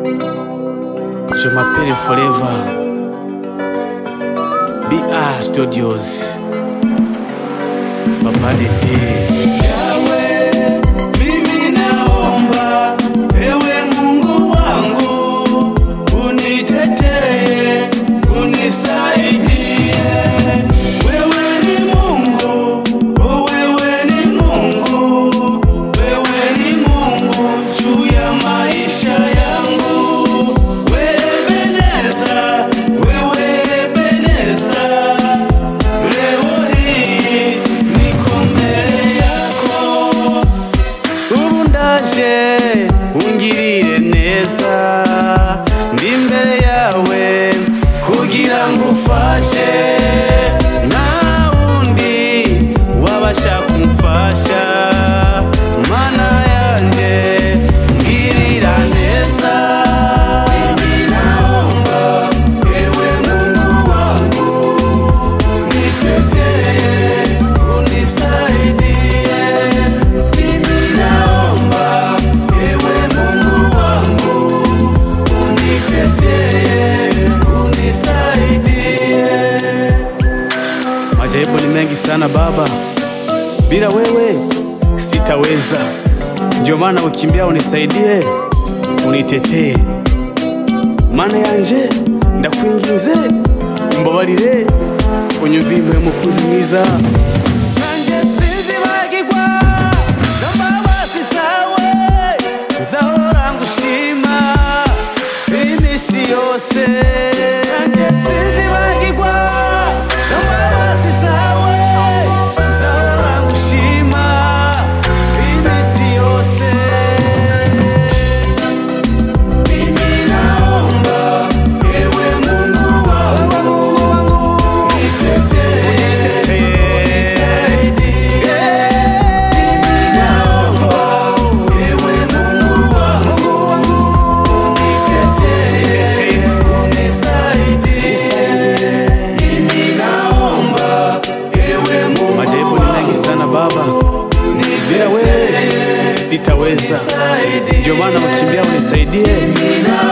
Je m'appelle Forever. BR Studios. Papa Dede. Yawe, mimi naomba, ewe Mungu wangu, unitetee, unisaidie. Wewe ni Mungu, oh, wewe ni Mungu, wewe ni Mungu juu ya maisha yangu. Wewe Ebeneza, wewe Ebeneza, leo hii niko mbele yako ubu ndaje ungirire neza ndi imbere yawe kugira ngo ufashe nta wundi wabasha kumfasha mana yanje ngirira neza Mimi naomba, ewe Mungu wangu nitetee, unisaidie. Mimi naomba, ewe Mungu wangu, unitetee, unisaidie. Majaribu ni mengi sana Baba, bila wewe sitaweza. Ndio maana ukimbia unisaidie, unitetee. Mana yanje ndakwinginze, umbabarire, unyumvire mukunzi mwiza. Nanjye sinzibagirwa izo mbabazi zawe nzahora ngushima iminsi yose Nanjye sinzibagirwa izo mbabazi zawe nzahora ngushima iminsi yose Mimi naomba, ewe Mungu wangu, nitetee, unisaidie. Mimi naomba, ewe Mungu wangu, nitetee, unisaidie. Mimi naomba, ewe Mungu Majaribu ni mengi sana Baba, bila wewe sitaweza. Ndio maana ukimbia unisaidie,